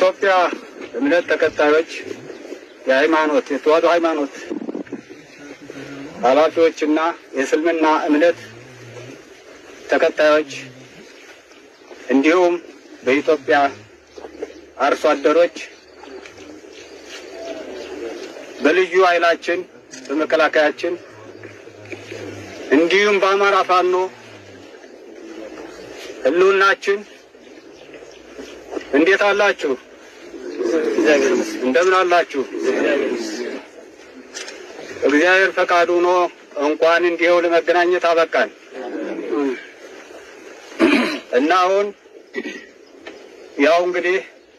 የኢትዮጵያ እምነት ተከታዮች የሃይማኖት የተዋሕዶ ሃይማኖት ኃላፊዎችና የእስልምና እምነት ተከታዮች እንዲሁም በኢትዮጵያ አርሶ አደሮች በልዩ ኃይላችን በመከላከያችን እንዲሁም በአማራ ፋኖ ህልውናችን እንዴት አላችሁ? እንደምን አላችሁ? እግዚአብሔር ፈቃዱ ሆኖ እንኳን እንዲሁ ለመገናኘት አበቃን እና አሁን ያው እንግዲህ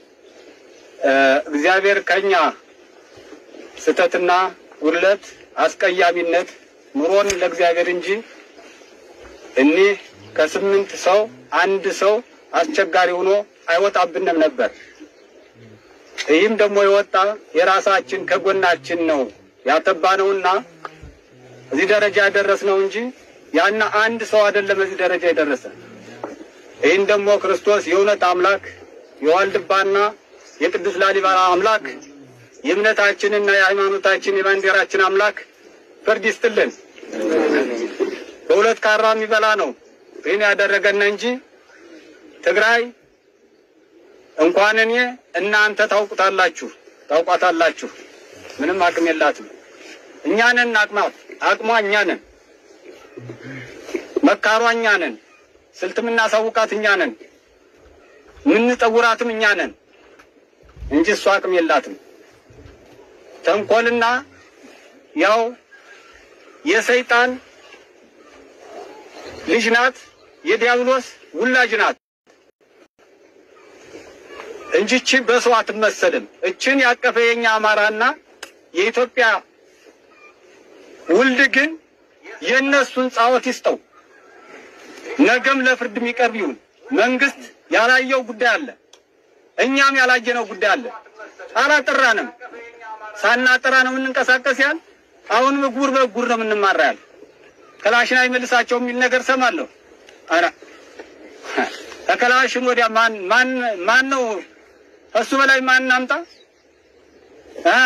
እግዚአብሔር ከኛ ስህተትና ውድለት አስቀያሚነት ኑሮን ለእግዚአብሔር እንጂ እኒህ ከስምንት ሰው አንድ ሰው አስቸጋሪ ሆኖ አይወጣብንም ነበር። ይህም ደግሞ የወጣ የራሳችን ከጎናችን ነው ያተባነውና እዚህ ደረጃ ያደረስነው እንጂ ያና አንድ ሰው አይደለም እዚህ ደረጃ የደረሰ። ይህን ደግሞ ክርስቶስ የእውነት አምላክ የዋልድባና የቅዱስ ላሊበላ አምላክ የእምነታችንና የሃይማኖታችን የባንዲራችን አምላክ ፍርድ ይስጥልን። በሁለት ካራ የሚበላ ነው ይህን ያደረገን እንጂ ትግራይ እንኳን እኔ እናንተ ታውቁታላችሁ ታውቋታላችሁ። ምንም አቅም የላትም። እኛ ነን አቅማት አቅሟ እኛ ነን፣ መካሯ እኛ ነን፣ ስልት የምናሳውቃት እኛ ነን፣ የምንጠውራትም እኛ ነን እንጂ እሷ አቅም የላትም። ተንኮልና ያው የሰይጣን ልጅ ናት፣ የዲያብሎስ ውላጅ ናት እንጂ እቺ በሰው አትመሰልም። እችን ያቀፈ የኛ አማራና የኢትዮጵያ ውልድ ግን የእነሱን ጻወት ይስጠው። ነገም ለፍርድ የሚቀርብ ይሁን። መንግስት ያላየው ጉዳይ አለ፣ እኛም ያላየነው ጉዳይ አለ። አላጠራንም። ሳናጠራ ነው የምንንቀሳቀስ ያል አሁንም እጉር በእጉር ነው የምንማራ ያል ከላሽን አይመልሳቸው የሚል ነገር ሰማለሁ። አረ ከከላሽን ወዲያ ማን ማን ማን ነው እሱ በላይ ማን እናምጣ እ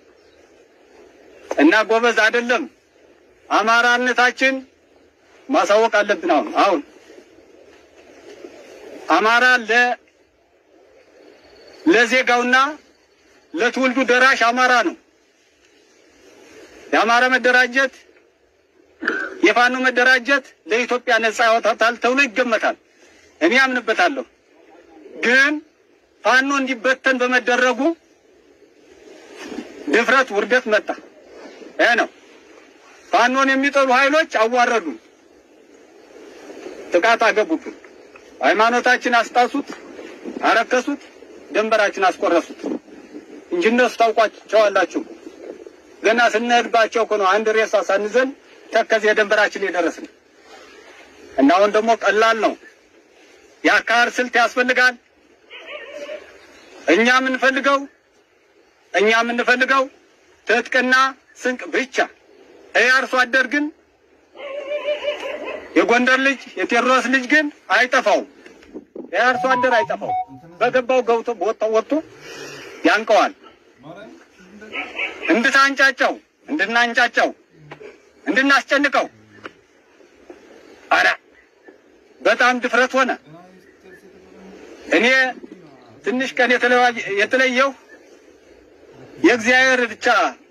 እና ጎበዝ አይደለም። አማራነታችን ማሳወቅ አለብን። አሁን አሁን አማራ ለ ለዜጋውና ለትውልዱ ደራሽ አማራ ነው። የአማራ መደራጀት የፋኖ መደራጀት ለኢትዮጵያ ነጻ ያወጣታል ተብሎ ይገመታል። እኔ አምንበታለሁ። ግን ፋኖ እንዲበተን በመደረጉ ድፍረት፣ ውርደት መጣ። ይሄ ነው። ፋኖን የሚጠሉ ኃይሎች አዋረዱ፣ ጥቃት አገቡብን፣ ሃይማኖታችን አስጣሱት፣ አረከሱት፣ ድንበራችን አስቆረሱት እንጂ እነሱ ታውቋቸዋላችሁ። ገና ስንሄድባቸው እኮ ነው አንድ ሬሳ ሳንዘን ተከዜ የድንበራችን የደረስን እና አሁን ደግሞ ቀላል ነው። የአካሄድ ስልት ያስፈልጋል። እኛ የምንፈልገው እኛ የምንፈልገው ትጥቅና ስንቅ ብቻ። ይህ አርሶ አደር ግን የጎንደር ልጅ የቴዎድሮስ ልጅ ግን አይጠፋውም። ይህ አርሶ አደር አይጠፋውም። በገባው ገብቶ በወጣው ወጥቶ ያንቀዋል። እንድታንጫጫው እንድናንጫጫው እንድናስጨንቀው አረ በጣም ድፍረት ሆነ። እኔ ትንሽ ቀን የተለየው የእግዚአብሔር ብቻ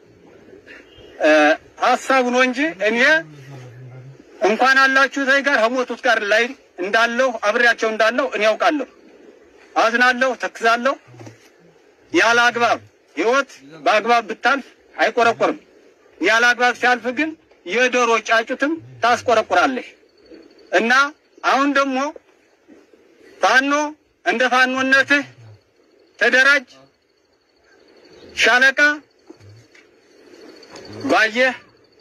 ሀሳብ ነው እንጂ እኔ እንኳን አላችሁ ዘይ ጋር ከሞቱት ጋር ላይ እንዳለሁ አብሬያቸው እንዳለሁ እኔ ያውቃለሁ። አዝናለሁ፣ ተክዛለሁ። ያለ አግባብ ህይወት በአግባብ ብታልፍ አይቆረቆርም። ያለ አግባብ ሲያልፍ ግን የዶሮ ጫጩትም ታስቆረቁራለሽ። እና አሁን ደግሞ ፋኖ እንደ ፋኖነትህ ተደራጅ። ሻለቃ ባየህ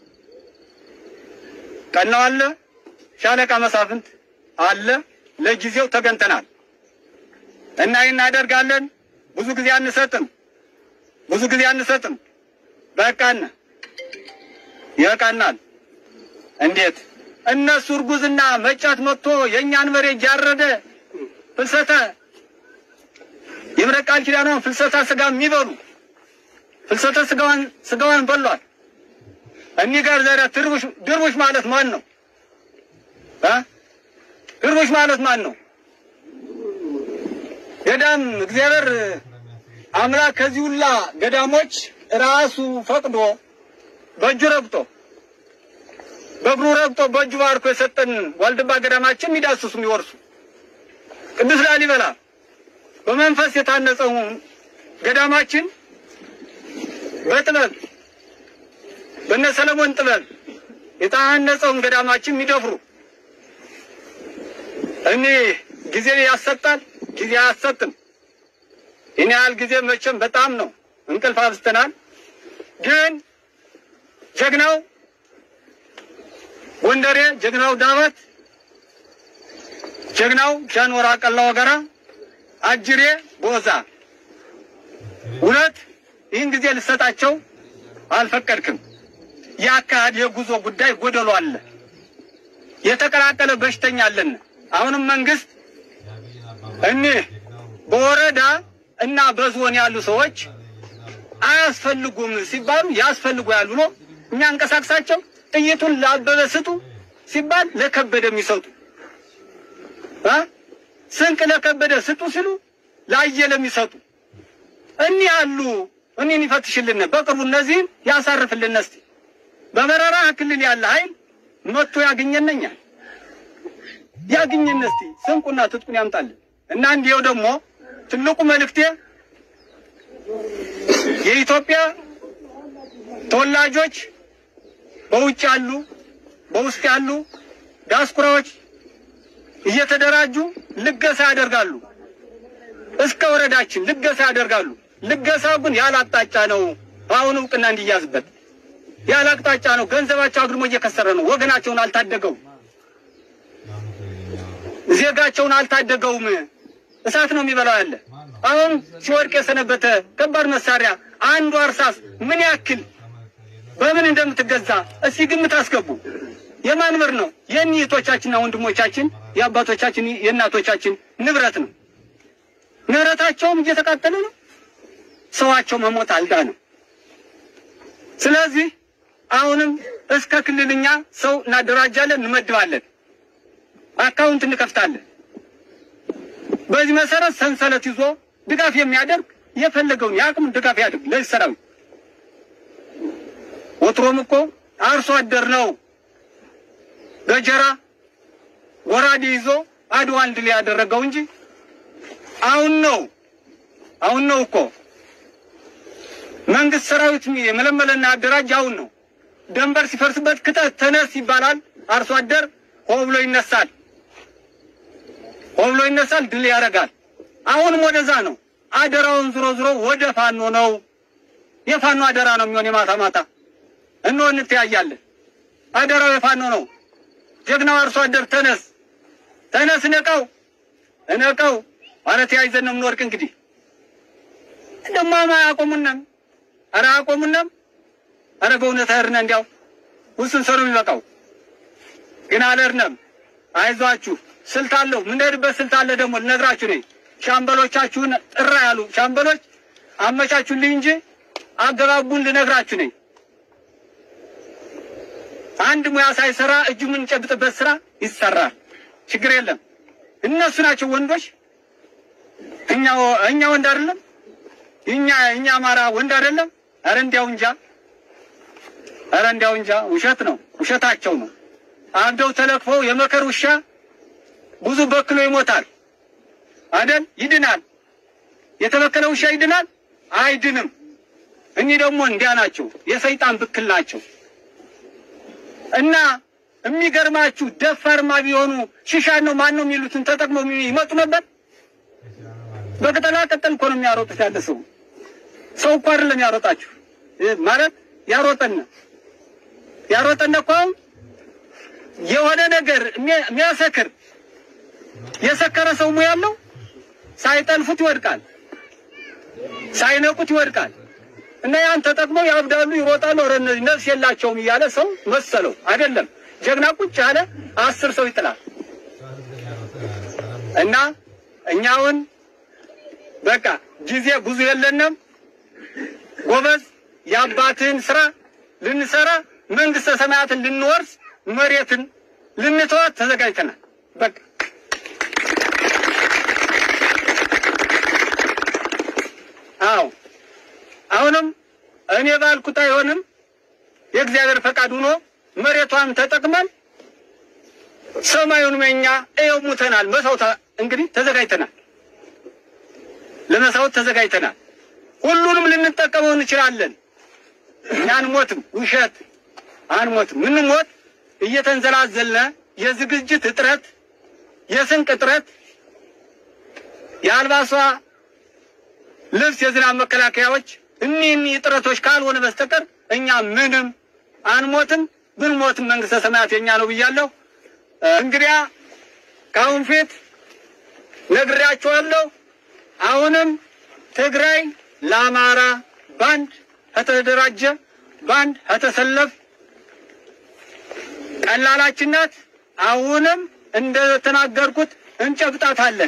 ቀናው አለ፣ ሻለቃ መሳፍንት አለ። ለጊዜው ተገንተናል እና ይህን እናደርጋለን። ብዙ ጊዜ አንሰጥም፣ ብዙ ጊዜ አንሰጥም። በቃን ይበቃናል። እንዴት እነሱ እርጉዝና መጫት መጥቶ የእኛን መሬት እያረደ ፍልሰተ የምህረት ቃል ኪዳኗን ፍልሰታ ስጋ የሚበሉ ፍልሰተ ስጋዋን ስጋዋን በሏል። እኒህ ጋር ዛሬ ድርቡሽ ድርቡሽ ማለት ማን ነው? እ ድርቡሽ ማለት ማን ነው? ገዳም እግዚአብሔር አምላክ ከዚህ ሁላ ገዳሞች ራሱ ፈቅዶ በእጁ ረግጦ በእግሩ ረግጦ በእጁ ባርኮ የሰጠን ዋልድባ ገዳማችን የሚዳስሱ የሚወርሱ ቅዱስ ላሊበላ በመንፈስ የታነጸው ገዳማችን በጥበብ በነ ሰለሞን ጥበብ የታነጸውን ገዳማችን የሚደፍሩ እኔ ጊዜ ያሰጣል፣ ጊዜ አያሰጥም። ይህን ያህል ጊዜ መቼም በጣም ነው እንቅልፍ አብዝተናል። ግን ጀግናው ጎንደሬ፣ ጀግናው ዳባት፣ ጀግናው ጃንሆራ ቀላ ወገራ፣ አጅሬ ቦዛ እውነት ይህን ጊዜ ልሰጣቸው አልፈቀድክም። የአካሄድ የጉዞ ጉዳይ ጎደሎ አለ። የተቀላቀለ በሽተኛ አለን። አሁንም መንግስት እኒህ በወረዳ እና በዞን ያሉ ሰዎች አያስፈልጉም ሲባሉ ያስፈልጉ ያሉ ነው የሚያንቀሳቅሳቸው። ጥይቱን ለአበበ ስጡ ሲባል ለከበደ የሚሰጡ እ ስንቅ ለከበደ ስጡ ሲሉ ላየለ የሚሰጡ እኒህ አሉ። እኒህን ይፈትሽልን በቅርቡ እነዚህን ያሳርፍልን። እስቲ በበረራ ክልል ያለ ኃይል መጥቶ ያገኘነኛል ያግኘን እስቲ ስንቁና ትጥቁን ያምጣልን እና እንዲው ደግሞ ትልቁ መልእክቴ የኢትዮጵያ ተወላጆች በውጭ ያሉ በውስጥ ያሉ ዲያስፖራዎች እየተደራጁ ልገሳ ያደርጋሉ። እስከ ወረዳችን ልገሳ ያደርጋሉ። ልገሳው ግን ያለ አቅጣጫ ነው። አሁን እውቅና እንዲያዝበት ያለ አቅጣጫ ነው። ገንዘባቸው አግድሞ እየከሰረ ነው። ወገናቸውን አልታደገውም። ዜጋቸውን አልታደገውም። እሳት ነው የሚበላው ያለ አሁን ሲወድቅ የሰነበተ ከባድ መሳሪያ አንዱ እርሳስ ምን ያክል በምን እንደምትገዛ እስቲ ግምት አስገቡ። የማን ብር ነው? የእህቶቻችንና ወንድሞቻችን የአባቶቻችን የእናቶቻችን ንብረት ነው። ንብረታቸውም እየተቃጠለ ነው። ሰዋቸው መሞት አልዳነም። ስለዚህ አሁንም እስከ ክልልኛ ሰው እናደራጃለን፣ እንመድባለን፣ አካውንት እንከፍታለን። በዚህ መሰረት ሰንሰለት ይዞ ድጋፍ የሚያደርግ የፈለገውን የአቅሙን ድጋፍ ያድርግ ለዚህ ሰራዊት። ወትሮም እኮ አርሶ አደር ነው ገጀራ ጎራዴ ይዞ አድዋን ድል ያደረገው እንጂ አሁን ነው አሁን ነው እኮ መንግስት ሰራዊት የመለመለና አደራጅ አሁን ነው። ደንበር ሲፈርስበት ክተት ተነስ ይባላል። አርሶ አደር ሆ ብሎ ይነሳል፣ ሆ ብሎ ይነሳል፣ ድል ያደርጋል። አሁንም ወደዛ ነው። አደራውን ዝሮ ዝሮ ወደ ፋኖ ነው። የፋኖ አደራ ነው የሚሆን የማታ ማታ እኖ እንተያያለን። አደራው የፋኖ ነው። ጀግናው አርሶ አደር ተነስ ተነስ፣ ነቀው እነቀው ማለት ያይዘን ነው የምንወርቅ። እንግዲህ እንደማማ አያቆሙንም፣ ኧረ አያቆሙንም። ኧረ በእውነት አይርነ እንዲያው ውስን ሰሩ የሚበቃው ግን አልርነም። አይዟችሁ ስልት አለው የምንሄድበት ስልት አለ። ደግሞ ልነግራችሁ ነኝ። ሻምበሎቻችሁን ጥራ ያሉ ሻምበሎች አመቻቹልኝ እንጂ አገባቡን ልነግራችሁ ነኝ። አንድ ሙያ ሳይሰራ እጁ የምንጨብጥበት ስራ ይሰራል። ችግር የለም። እነሱ ናቸው ወንዶች። እኛ እኛ ወንድ አይደለም። እኛ እኛ አማራ ወንድ አይደለም። ኧረ እንዲያው እንጃ፣ ኧረ እንዲያው እንጃ። ውሸት ነው፣ ውሸታቸው ነው። አብደው ተለክፈው የመከር ውሻ ብዙ በክሎ ይሞታል አይደል? ይድናል። የተበከለ ውሻ ይድናል? አይድንም። እኒህ ደግሞ እንዲያ ናቸው፣ የሰይጣን ብክል ናቸው። እና የሚገርማችሁ ደፋርማ ቢሆኑ ሽሻን ነው ማን ነው የሚሉትን ተጠቅመው ይመጡ ነበር። በቅጠላ ቅጠል እኮ ነው የሚያሮጡት። ያለ ሰው ሰው እኮ አይደለም ያሮጣችሁ ማለት ያሮጠን ያሮጠን እኮ አሁን የሆነ ነገር የሚያሰክር የሰከረ ሰው ሙያ ያለው ሳይጠልፉት ይወድቃል፣ ሳይነቁት ይወድቃል። እና ያን ተጠቅመው ያብዳሉ፣ ይሮጣሉ። ኧረ እነዚህ ነፍስ የላቸውም እያለ ሰው መሰለው አይደለም። ጀግና ቁጭ ያለ አስር ሰው ይጥላል። እና እኛውን በቃ ጊዜ ብዙ የለንም። ጎበዝ የአባትህን ስራ ልንሰራ መንግስተ ሰማያትን ልንወርስ መሬትን ልንተዋት ተዘጋጅተናል። በቃ አዎ አሁንም እኔ ባልኩት አይሆንም። የእግዚአብሔር ፈቃድ ሆኖ መሬቷን ተጠቅመን ሰማዩን መኛ እየው ሙተናል። መሳውት እንግዲህ ተዘጋጅተናል። ለመሳውት ተዘጋጅተናል። ሁሉንም ልንጠቀመው እንችላለን። እኛ አንሞትም። ውሸት አንሞትም። ምንሞት እየተንዘላዘልነ የዝግጅት እጥረት፣ የስንቅ እጥረት፣ የአልባሷ ልብስ፣ የዝናብ መከላከያዎች እኒህ እኒህ እጥረቶች ካልሆነ በስተቀር እኛ ምንም አንሞትም። ብንሞትም መንግስተ ሰማያት የኛ ነው ብያለሁ። እንግዲያ ከአሁን ፊት ነግሬያቸዋለሁ። አሁንም ትግራይ ለአማራ ባንድ ከተደራጀ ባንድ ከተሰለፍ ቀላላችን ናት። አሁንም እንደተናገርኩት እንጨብጣታለን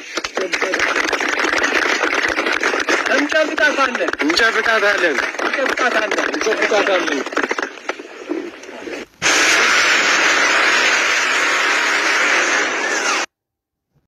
እንጨብጣታለን እንጨብጣታለን እንጨብጣታለን። እንጨብጣታለን።